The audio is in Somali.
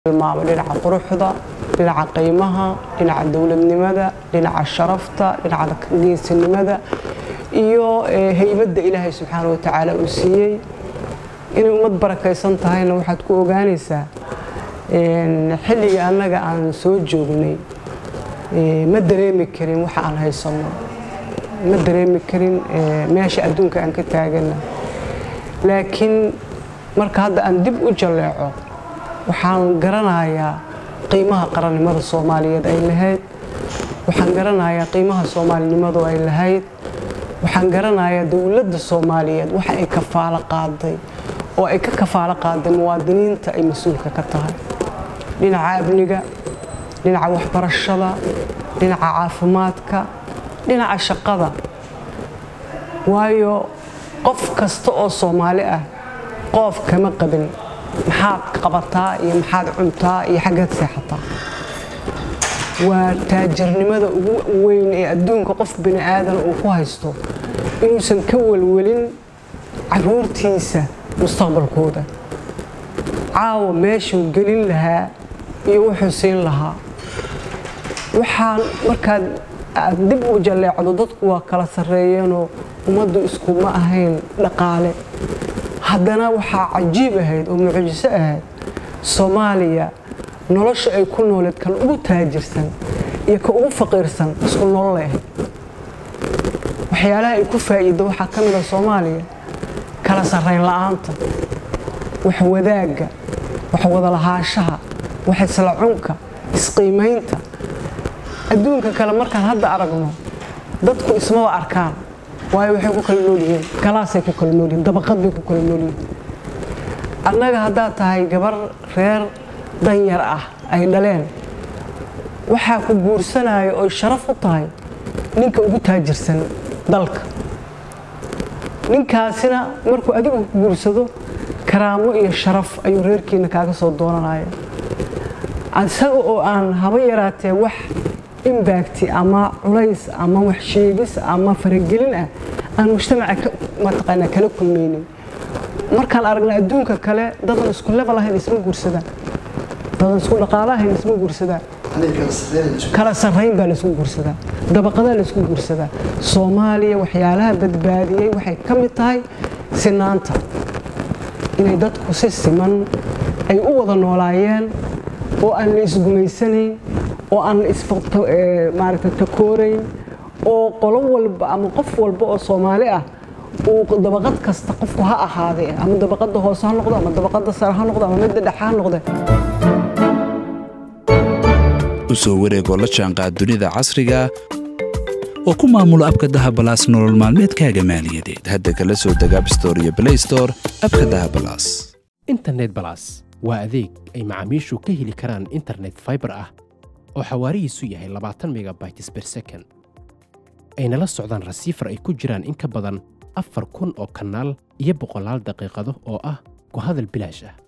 tilmaamo dhinaca quruxda dhinaca qiimaha dhinaca dowladnimada dhinaca sharafta dhinaca geesinimada iyo heybadda ilaahay subxaana wa tacaala uu siiyey inay ummad barakaysan tahayna waxaad ku ogaanaysaa xilligii annaga aan soo joognay ma dareemi karin waxa aan haysanno ma dareemi karin meesha adduunka aan ka taagana laakiin marka hadda aan dib u jalleeco waxaan garanayaa qiimaha qarannimada soomaaliyeed ay lahayd waxaan garanayaa qiimaha soomaalinimadu ay lahayd waxaan garanayaa dowladda soomaaliyeed waxa ay kafaalo qaaday oo ay ka kafaalo qaaday muwaadiniinta ay mas-uulka ka tahay dhinaca amniga dhinaca waxbarashada dhinaca caafimaadka dhinaca shaqada waayo qof kasta oo soomaali ah qoof kama qabin maxaad qabataa iyo maxaad cuntaa iyo xaggeed seexataa waa taajirnimada ugu weyn ee adduunka qof bini aadan uu ku haysto inuusan ka welwelin caruurtiisa mustaqbalkooda caawa meeshuu gelin lahaa iyo wuxuu siin lahaa waxaan markaad aad dib u jalleecdo dadku waa kala sarreeyeenoo ummaddu iskuma ahayn dhaqaale haddana waxaa cajiib ahayd oo mucjiso ahayd soomaaliya nolosha ay ku nooleed kan ugu taajirsan iyo ka ugu faqiirsan isku nololay ahayd waxyaalaha ay ku faa'iiddo waxaa ka mid a soomaaliya kala sarrayn la'aanta wax wadaagga wax wadalahaanshaha wax isla cunka isqiimaynta adduunka kale markaan hadda aragno dadku ismaba arkaan waayo waxay ku kala nool yihiin galaasay ku kala nool yihiin dabaqad bay ku kala nool yihiin annaga haddaad tahay gabar reer danyar ah ay dhaleen waxaa ku guursanaya oy sharaf u tahay ninka ugu taajirsan dalka ninkaasina markuu adigu ku guursado karaamo iyo sharaf ayuu reerkiina kaaga soo doonanaya isaga oo aan haba yaraatee wax imbagti ama culays ama wax sheegis ama faragelin ah aan mujtamaca mataqaanaa kala kulmaynin markaan aragna adduunka kale dadan isku level ahayn isma guursadaan dadan isku dhaqaalo ahayn isma guursadaan kala sarrayn baa laysku guursadaa dabaqadaa laysku guursadaa soomaaliya waxyaalaha badbaadiyey waxay ka mid tahay sinaanta inay dadku si siman ay u wada noolaayeen oo aan la isgumaysanayn oo aan maaragta takoorayn oo qolo walba ama qof walba oo soomaali ah uu dabaqad kasta qofku ha ahaadee ama dabaqadda hoose ha noqdo ama dabaqadda sare ha noqdo ama midda dhexe ha noqde u soo wareegoo la jaanqaad dunida casriga oo ku maamulo abka dahabalaas nolol maalmeedkaaga maaliyadeed hadda kala soo deg abstore iyo blaystore abka dahabalaas internet balas waa adeeg ay macaamiishu ka heli karaan internet faibar ah oo xawaarihiisu yahay labaatan megabytes ber second ayna la socdaan rasiifar ay ku jiraan in ka badan afar kun oo kanaal iyo boqolaal daqiiqado oo ah ku hadal bilaash ah